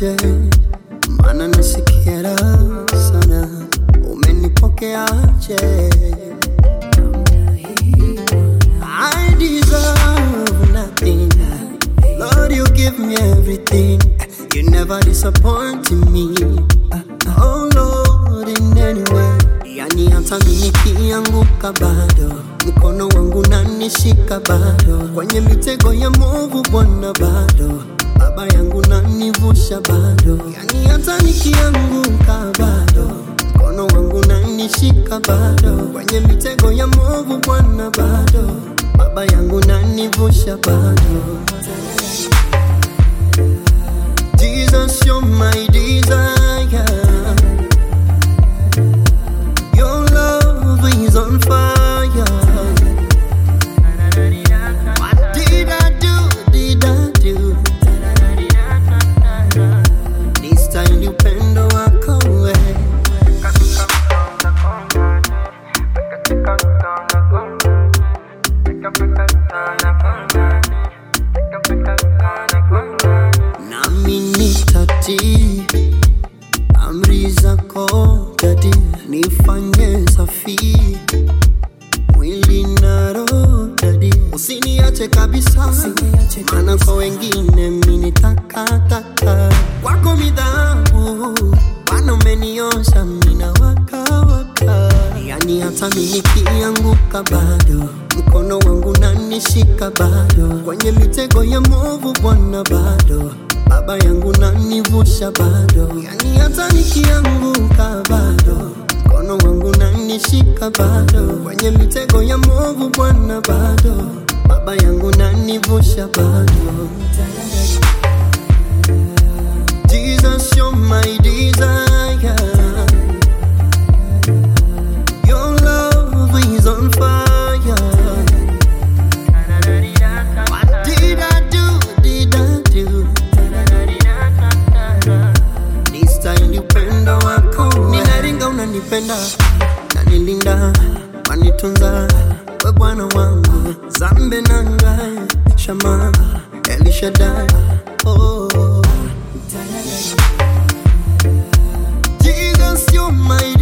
niache, maana nasikia raha sana. Umenipokeaje? I deserve nothing. Lord, you give me everything. You never disappoint me. Oh Lord, in any way. Yani hata mimi nikianguka bado mkono wangu nanishika bado kwenye mitego ya movu Bwana bado baba yangu nanivusha bado yani hata nikianguka bado mkono wangu nanishika bado kwenye mitego ya movu Bwana bado baba yangu nanivusha bado Jesus, you're my desire. Your love is on fire. What did I do? Did I do? This time you pendo wako wewe. nami nitatii amri zako dadi, nifanye safi mwili na roho dadi, usiniache kabisa, maana kwa wengine mimi ni takataka, kwako mi dhahabu, Bwana umeniosha mimi na waka waka, yani hata mimi nikianguka bado mkono wangu nanishika bado kwenye mitego ya movu Bwana bado baba yangu nanivusha bado, yani hata nikianguka bado mkono wangu nanishika bado kwenye mitego ya movu Bwana bado baba yangu nanivusha bado. Jesus, you're my desire. Your love is on fire. What did I do? Did I do? This time you pendo wako ninaringa, unanipenda nanilinda, wanitunza we Bwana wangu, zambe nanga shama Elishadai oh. Jesus, you're my